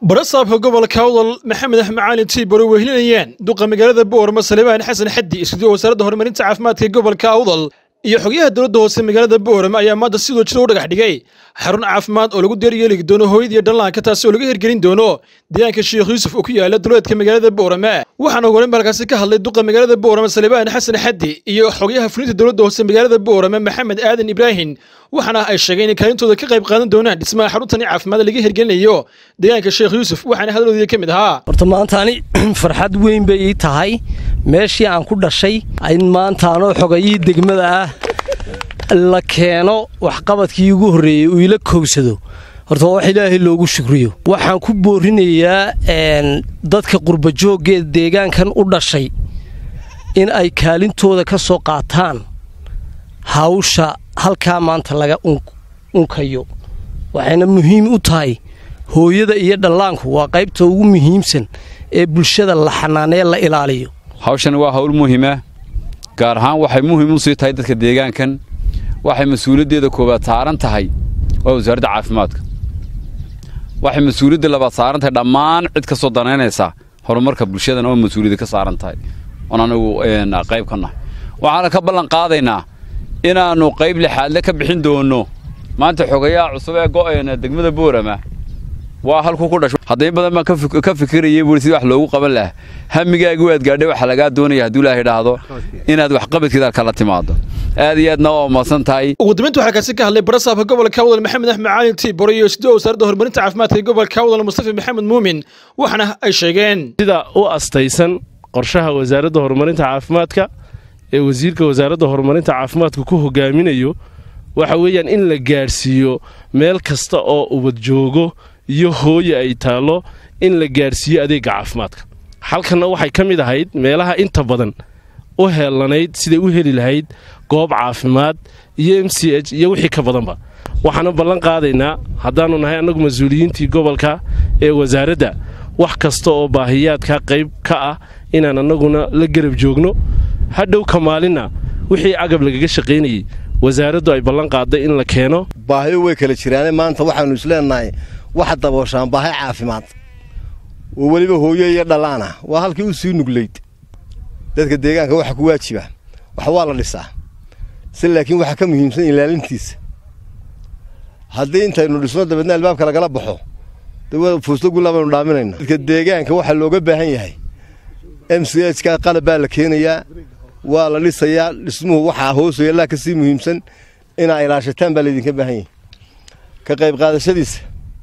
barasaabka gobolka awdal maxamed axmed caalin tiibor oo wehlinayaan duqa magaalada boorama salebaan xasan xaddi iskuduwa wasaaradda horumarinta caafimaadka ee gobolka awdal iyo xogyaha dowladda hoose magaalada boorama ayaa maanta sidoo jira u dhagax dhigay xarun caafimaad oo lagu deeryeeli doono hooyadiiyo dhallaanka taasi oo laga hirgelin doono deegaanka sheekh yuusuf oo ku yaala duleedka magaalada boorama waxaana horeyn halkaasi ka hadlay duqa magaalada boorama salebaan xasan xaddi iyo xogyaha fulinta dowladda hoose magaalada boorama maxamed aadan ibraahim waxaana ay sheegeen in kaalintooda ka qayb qaadan doonaan dhismaha xaruntani caafimaad laga hirgelinayo deegaanka sheekh yuusuf waxaana hadaloodii ka mid ahaa horta maantaani farxad weyn bay ii tahay meeshii aan ku dhashay in maantaanoo xogayihii degmada ah la keeno waxqabadkii ugu horreeyey uu ila kowsado horta waa wax ilaahay loogu shukriyo waxaan ku boorinayaa dadka qurbajoogee deegaankan u dhashay in ay kaalintooda ka soo qaataan hawsha halkaa maanta laga unkayo waxayna muhiim u tahay hooyada iyo dhallaanku waa qaybta ugu muhiimsan ee bulshada la xanaanee la ilaaliyo hawshani waa hawl muhiima gaar ahaan waxay muhiim u sii tahay dadka deegaankan waxay mas-uuliyaddeeda koowaad saaran tahay waa wasaaradda caafimaadka waxay mas-uuliyadda labaad saaran tahay dhammaan cid ka soo danaynaysa horumarka bulshadan oo mas-uuliyadda ka saaran tahay oon anigu qayb ka nahay waxaana ka ballan qaadaynaa inaannu qayb lixaadle ka bixin doonno maanta xogayaha cusub ee go'eena degmada boorama waa halkuu ku dhasho hadday badan baan ka fikirayay buuri sidii wax loogu qaban lahaa hamigaagi waad gaadhay waxaa lagaa doonaya hadduu ilaahay idhaahdo inaad waxqabadkeeda kala timaado aad iyo aadna waa mahadsan tahay ugu dambeynta waxaa kaasi ka hadlay barasaabka gobolka awdal maxamed axmed caalin tiibor iyo isduwa wasaaradda horumarinta caafimaadka ee gobolka awdal mustafa maxamed muumin waxaana ay sheegeen sida u astaysan qorshaha wasaaradda horumarinta caafimaadka ee wasiirka wasaaradda horumarinta caafimaadku ku hogaaminayo waxa weeyaan in la gaadhsiiyo meel kasta oo ubad joogo iyo hooye ay taallo in la gaadhsiiyo adeegga caafimaadka halkanna waxay ka mid ahayd meelaha inta badan u heellanayd siday u heli lahayd goob caafimaad iyo m c h iyo wixii ka badanba waxaana ballan qaadaynaa haddaannu nahay annagu mas-uuliyiintii gobolka ee wasaaradda wax kasta oo baahiyaadka qayb ka ah inaan annaguna la garab joogno hadhow ka maalinna wixii agab lagaga shaqaynayey wasaaraddu ay ballan qaadday in la keeno baahiyo way kala jiraane maanta waxaannu isleenahay waxa dabooshaan baahi caafimaad oo weliba hooyo iyo dhallaana waa halkii u sii nuglayd dadka deegaanka waxa ku waajiba wax waa la dhisaa si laakiin waxaa ka muhiimsan ilaalintiisa haddii intaynu dhisno dabeedna albaabka lagala baxo fuusto gullaa baynu dhaaminayna dadka deegaanka waxaa looga baahan yahay m c h ka qalab baa la keenayaa waa la dhisayaa dhismuhu waxaa hoosaya allaa ka sii muhiimsan inaa ilaashataan baa laydinka baahan yahay ka qayb qaadashadiisa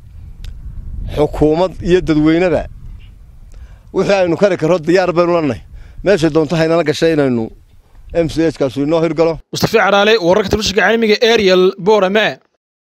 xukuumad iyo dadweyneba wixii aynu kari karro diyaar baynu lannahay meeshay doonto haynala gashay inaynu m c h kaasu inoo hirgalo mustafi caraale wararka telefishinka caalamiga ariel borame